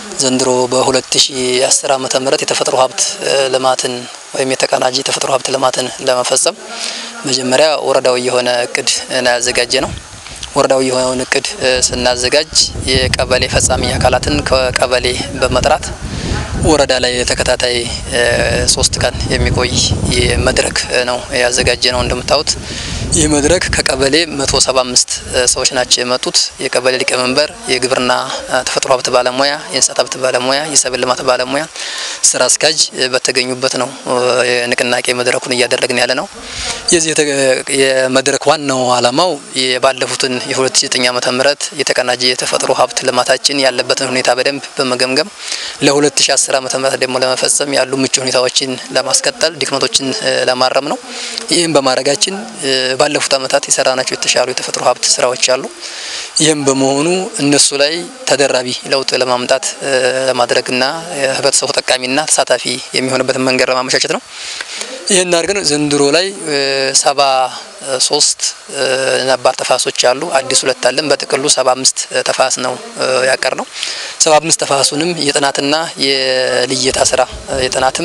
ዘንድሮ በ2010 ዓመተ ምህረት የተፈጥሮ ሀብት ልማትን ወይም የተቀናጀ የተፈጥሮ ሀብት ልማትን ለመፈጸም መጀመሪያ ወረዳዊ የሆነ እቅድ ነው ያዘጋጀ ነው። ወረዳዊ የሆነውን እቅድ ስናዘጋጅ የቀበሌ ፈጻሚ አካላትን ከቀበሌ በመጥራት ወረዳ ላይ ተከታታይ ሶስት ቀን የሚቆይ መድረክ ነው ያዘጋጀ ነው። እንደምታዩት ይህ መድረክ ከቀበሌ 175 ሰዎች ናቸው የመጡት። የቀበሌ ሊቀመንበር፣ የግብርና ተፈጥሮ ሀብት ባለሙያ፣ የእንስሳት ሀብት ባለሙያ፣ የሰብል ልማት ባለሙያ፣ ስራ አስኪያጅ በተገኙበት ነው የንቅናቄ መድረኩን እያደረግን ያለ ነው። የዚህ የመድረክ ዋናው ዓላማው የባለፉትን የ2009 ዓመተ ምህረት የተቀናጀ የተፈጥሮ ሀብት ልማታችን ያለበትን ሁኔታ በደንብ በመገምገም ለ2010 ዓመተ ምህረት ደግሞ ለመፈጸም ያሉ ምቹ ሁኔታዎችን ለማስቀጠል ድክመቶችን ለማረም ነው። ይህም በማድረጋችን ባለፉት ዓመታት የሰራናቸው የተሻሉ የተፈጥሮ ሀብት ስራዎች አሉ። ይህም በመሆኑ እነሱ ላይ ተደራቢ ለውጥ ለማምጣት ለማድረግና ህብረተሰቡ ተጠቃሚና ተሳታፊ የሚሆንበትን መንገድ ለማመቻቸት ነው። ይህን አድርገን ዘንድሮ ላይ ሰባ ሶስት ነባር ተፋሶች አሉ። አዲስ ሁለት አለን። በጥቅሉ ሰባ አምስት ተፋስ ነው ያቀር ነው። ሰባ አምስት ተፋሱንም የጥናትና የልየታ ስራ የጥናትም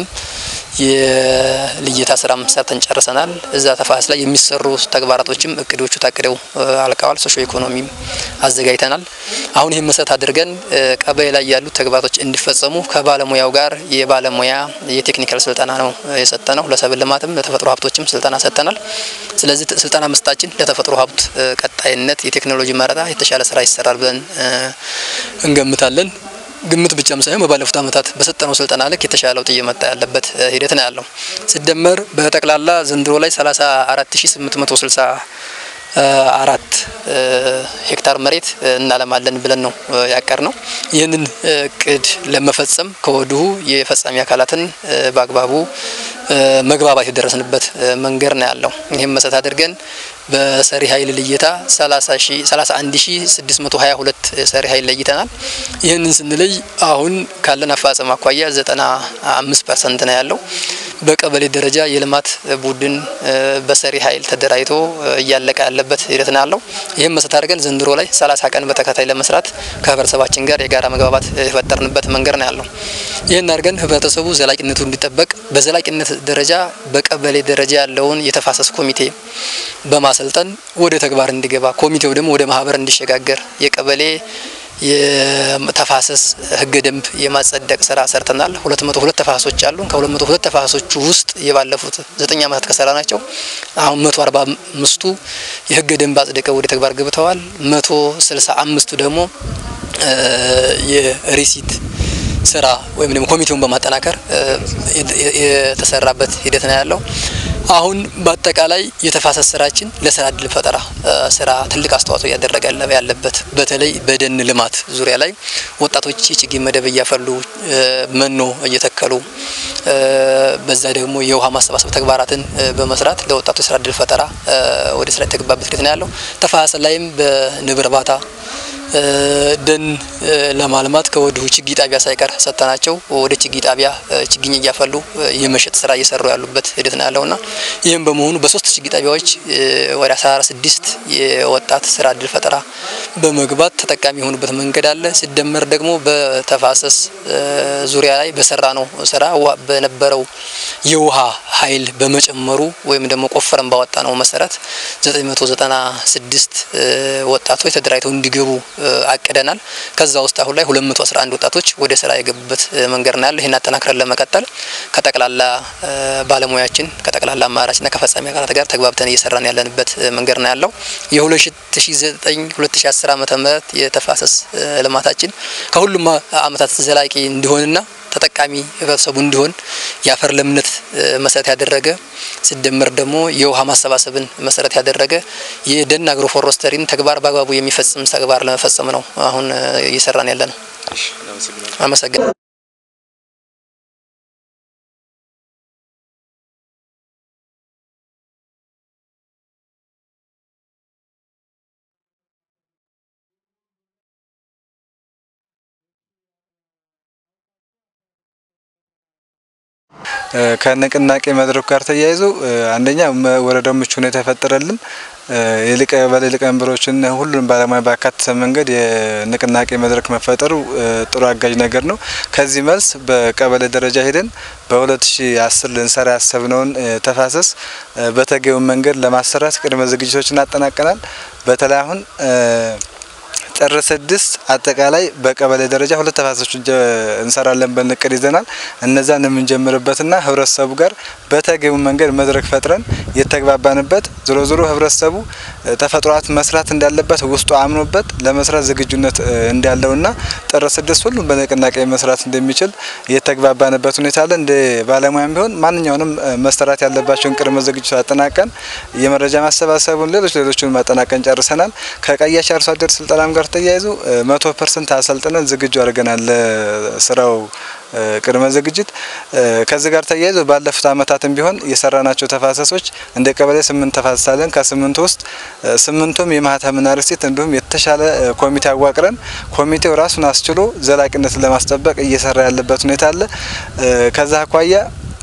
የልየታ ስራም ሰርተን ጨርሰናል። እዛ ተፋስ ላይ የሚሰሩ ተግባራቶችም እቅዶቹ ታቅደው አልቀዋል። ሶሾ ኢኮኖሚም አዘጋጅተናል። አሁን ይህን መሰረት አድርገን ቀበሌ ላይ ያሉ ተግባራቶች እንዲፈጸሙ ከባለሙያው ጋር የባለሙያ የቴክኒካል ስልጠና ነው የሰጠ ነው። ለሰብል ልማትም ለተፈጥሮ ሀብቶችም ስልጠና ሰጥተናል። ስለዚህ ስልጠና መስጣችን ለተፈጥሮ ሀብት ቀጣይነት የቴክኖሎጂ መረጣ የተሻለ ስራ ይሰራል ብለን እንገምታለን። ግምት ብቻም ሳይሆን በባለፉት ዓመታት በሰጠነው ስልጠና ልክ የተሻለ ለውጥ እየመጣ ያለበት ሂደት ነው ያለው። ሲደመር በጠቅላላ ዘንድሮ ላይ 34860 አራት ሄክታር መሬት እናለማለን ብለን ነው ያቀር ነው። ይህንን እቅድ ለመፈጸም ከወዲሁ የፈጻሚ አካላትን በአግባቡ መግባባት የደረስንበት መንገድ ነው ያለው። ይህም መሰረት አድርገን በሰሪ ኃይል ልየታ 31622 ሰሪ ኃይል ለይተናል። ይህንን ስንለይ አሁን ካለን አፈጻጸም አኳያ 95 ፐርሰንት ነው ያለው። በቀበሌ ደረጃ የልማት ቡድን በሰሪ ኃይል ተደራጅቶ እያለቀ ያለበት ሂደት ነው ያለው። ይህም መሰረት አድርገን ዘንድሮ ላይ 30 ቀን በተከታይ ለመስራት ከህብረተሰባችን ጋር የጋራ መግባባት የፈጠርንበት መንገድ ነው ያለው። ይህን አድርገን ህብረተሰቡ ዘላቂነቱ እንዲጠበቅ በዘላቂነት ደረጃ በቀበሌ ደረጃ ያለውን የተፋሰስ ኮሚቴ በማሰልጠን ወደ ተግባር እንዲገባ ኮሚቴው ደግሞ ወደ ማህበር እንዲሸጋገር የቀበሌ የተፋሰስ ህገ ደንብ የማጸደቅ ስራ ሰርተናል። ሁለት መቶ ሁለት ተፋሰሶች አሉ። ከሁለት መቶ ሁለት ተፋሰሶቹ ውስጥ የባለፉት ዘጠኝ ዓመታት ከሰራ ናቸው አሁን መቶ አርባ አምስቱ የህገ ደንብ አጽድቀው ወደ ተግባር ገብተዋል። መቶ ስልሳ አምስቱ ደግሞ የሪሲት ስራ ወይም ደግሞ ኮሚቴውን በማጠናከር የተሰራበት ሂደት ነው ያለው። አሁን በአጠቃላይ የተፋሰስ ስራችን ለስራ እድል ፈጠራ ስራ ትልቅ አስተዋጽኦ እያደረገ ያለበት በተለይ በደን ልማት ዙሪያ ላይ ወጣቶች የችግኝ መደብ እያፈሉ መኖ እየተከሉ በዛ ደግሞ የውሃ ማሰባሰብ ተግባራትን በመስራት ለወጣቶች የስራ እድል ፈጠራ ወደ ስራ የተገባበት ሂደት ነው ያለው። ተፋሰስ ላይም በንብ እርባታ ደን ለማልማት ከወዲሁ ችግኝ ጣቢያ ሳይቀር ሰጥተናቸው ወደ ችግኝ ጣቢያ ችግኝ እያፈሉ የመሸጥ ስራ እየሰሩ ያሉበት ሂደት ነው ያለውና ይህም በመሆኑ በሶስት ችግኝ ጣቢያዎች ወደ አስራ ስድስት የወጣት ስራ እድል ፈጠራ በመግባት ተጠቃሚ የሆኑበት መንገድ አለ። ሲደመር ደግሞ በተፋሰስ ዙሪያ ላይ በሰራ ነው ስራ በነበረው የውሃ ኃይል በመጨመሩ ወይም ደግሞ ቆፈረን ባወጣ ነው መሰረት 996 ወጣቶች ተደራጅተው እንዲገቡ አቅደናል። ከዛ ውስጥ አሁን ላይ 211 ወጣቶች ወደ ስራ የገቡበት መንገድ ነው ያለው። ይህን አጠናክረን ለመቀጠል ከጠቅላላ ባለሙያችን ከጠቅላላ አማራጭና ከፈጻሚ አካላት ጋር ተግባብተን እየሰራን ያለንበት መንገድ ነው ያለው። የ2009 2010 ዓመተ ምህረት የተፋሰስ ልማታችን ከሁሉም አመታት ዘላቂ እንዲሆንና ተጠቃሚ ህብረተሰቡ እንዲሆን የአፈር ለምነት መሰረት ያደረገ ሲደመር ደግሞ የውሃ ማሰባሰብን መሰረት ያደረገ የደን አግሮ ፎረስተሪን ተግባር በአግባቡ የሚፈጽም ተግባር ለመፈጸም ነው አሁን እየሰራን ያለ ነው። አመሰግናለሁ። ከንቅናቄ መድረኩ ጋር ተያይዞ አንደኛ ወረዳው ምቹ ሁኔታ የፈጠረልን የቀበሌ ሊቀመንበሮችን ሁሉንም ባለሙያ ባካተተ መንገድ የንቅናቄ መድረክ መፈጠሩ ጥሩ አጋዥ ነገር ነው። ከዚህ መልስ በቀበሌ ደረጃ ሄደን በ2010 ልንሰራ ያሰብነውን ተፋሰስ በተገቢው መንገድ ለማሰራት ቅድመ ዝግጅቶችን አጠናቀናል። በተለይ አሁን ጥር ስድስት አጠቃላይ በቀበሌ ደረጃ ሁለት ተፋሰሶች እንሰራለን ብለን እቅድ ይዘናል። እነዛን የምንጀምርበትና ህብረተሰቡ ጋር በተገቢው መንገድ መድረክ ፈጥረን የተግባባንበት ዞሮ ዞሮ ህብረተሰቡ ተፈጥሮ ሀብት መስራት እንዳለበት ውስጡ አምኖበት ለመስራት ዝግጁነት እንዳለውና ጥር ስድስት ሁሉም በንቅናቄ መስራት እንደሚችል የተግባባንበት ሁኔታ አለ። እንደ ባለሙያም ቢሆን ማንኛውንም መሰራት ያለባቸውን ቅድመ ዝግጅት አጠናቀን የመረጃ ማሰባሰቡን ሌሎች ሌሎችን ማጠናቀን ጨርሰናል። ከቀያሽ አርሶ አደር ስልጠናም ጋር ተያይዞ መቶ ፐርሰንት አሰልጥነን ዝግጁ አድርገናል ለስራው ቅድመ ዝግጅት። ከዚህ ጋር ተያይዞ ባለፉት አመታትም ቢሆን የሰራናቸው ተፋሰሶች እንደ ቀበሌ ስምንት ተፋሰስ አለን። ከስምንቱ ውስጥ ስምንቱም የማህተምና ርሲት እንዲሁም የተሻለ ኮሚቴ አዋቅረን ኮሚቴው ራሱን አስችሎ ዘላቂነትን ለማስጠበቅ እየሰራ ያለበት ሁኔታ አለ። ከዛ አኳያ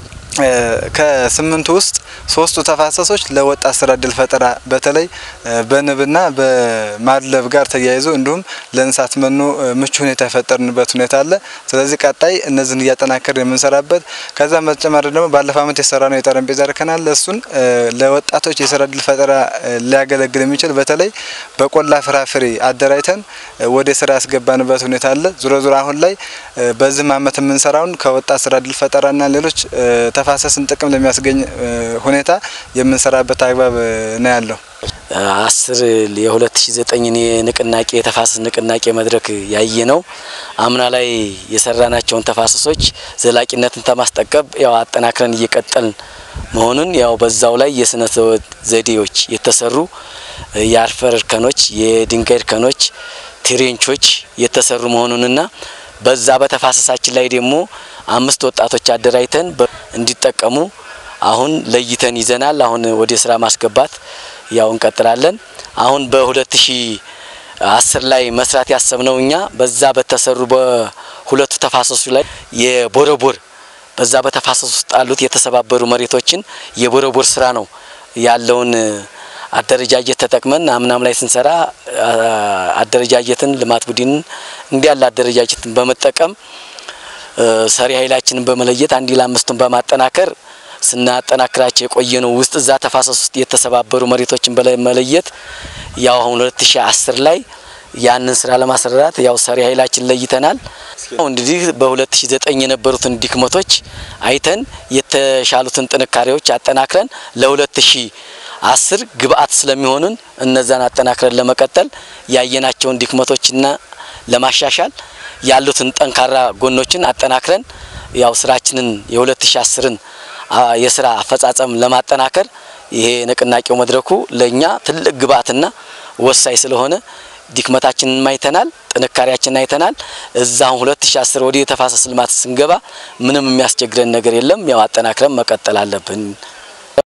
ከስምንቱ ውስጥ ሶስቱ ተፋሰሶች ለወጣት ስራ እድል ፈጠራ በተለይ በንብና በማድለብ ጋር ተያይዞ እንዲሁም ለእንስሳት መኖ ምቹ ሁኔታ የፈጠርንበት ሁኔታ አለ። ስለዚህ ቀጣይ እነዚህን እያጠናከር የምንሰራበት ከዛም በተጨማሪ ደግሞ ባለፈው አመት የሰራ ነው የጠረጴዛ እርከን አለ። እሱን ለወጣቶች የስራ እድል ፈጠራ ሊያገለግል የሚችል በተለይ በቆላ ፍራፍሬ አደራጅተን ወደ ስራ ያስገባንበት ሁኔታ አለ። ዙሮ ዙሮ አሁን ላይ በዚህም አመት የምንሰራውን ከወጣት ስራ እድል ፈጠራና ሌሎች ተፋሰስን ጥቅም ለሚያስገኝ ሁኔታ የምንሰራበት አግባብ ነው ያለው። አስር የሁለት ሺ ዘጠኝን የንቅናቄ የተፋሰስ ንቅናቄ መድረክ ያየ ነው። አምና ላይ የሰራናቸውን ተፋሰሶች ዘላቂነትን ተማስጠቀብ ያው አጠናክረን እየቀጠልን መሆኑን ያው በዛው ላይ የስነ ዘዴዎች የተሰሩ የአፈር እርከኖች፣ የድንጋይ እርከኖች፣ ትሬንቾች የተሰሩ መሆኑንና በዛ በተፋሰሳችን ላይ ደግሞ አምስት ወጣቶች አደራጅተን እንዲጠቀሙ አሁን ለይተን ይዘናል። አሁን ወደ ስራ ማስገባት ያው እንቀጥላለን። አሁን በሁለት ሺ አስር ላይ መስራት ያሰብነው እኛ በዛ በተሰሩ በሁለቱ ተፋሰሱ ላይ የቦረቦር በዛ በተፋሰሱ ውስጥ ያሉት የተሰባበሩ መሬቶችን የቦረቦር ስራ ነው ያለውን አደረጃጀት ተጠቅመን አምናም ላይ ስንሰራ አደረጃጀትን ልማት ቡድንን እንዲያለ አደረጃጀትን በመጠቀም ሰሪ ኃይላችንን በመለየት አንድ ለአምስቱን በማጠናከር ስናጠናክራቸው የቆየ ነው። ውስጥ እዛ ተፋሰስ ውስጥ የተሰባበሩ መሬቶችን በመለየት ያው አሁን 2010 ላይ ያንን ስራ ለማሰራት ያው ሰሪ ኃይላችን ለይተናል። እንግዲህ በ2009 የነበሩትን ድክመቶች አይተን የተሻሉትን ጥንካሬዎች አጠናክረን ለ2010 ግብአት ስለሚሆኑን እነዛን አጠናክረን ለመቀጠል ያየናቸውን ድክመቶችና ለማሻሻል ያሉትን ጠንካራ ጎኖችን አጠናክረን ያው ስራችንን የ2010ን የስራ አፈጻጸም ለማጠናከር ይሄ ንቅናቄው መድረኩ ለእኛ ትልቅ ግብአትና ወሳኝ ስለሆነ ድክመታችንን አይተናል፣ ጥንካሬያችንን አይተናል። እዛም 2010 ወደ የተፋሰስ ልማት ስንገባ ምንም የሚያስቸግረን ነገር የለም። ያው አጠናክረን መቀጠል አለብን።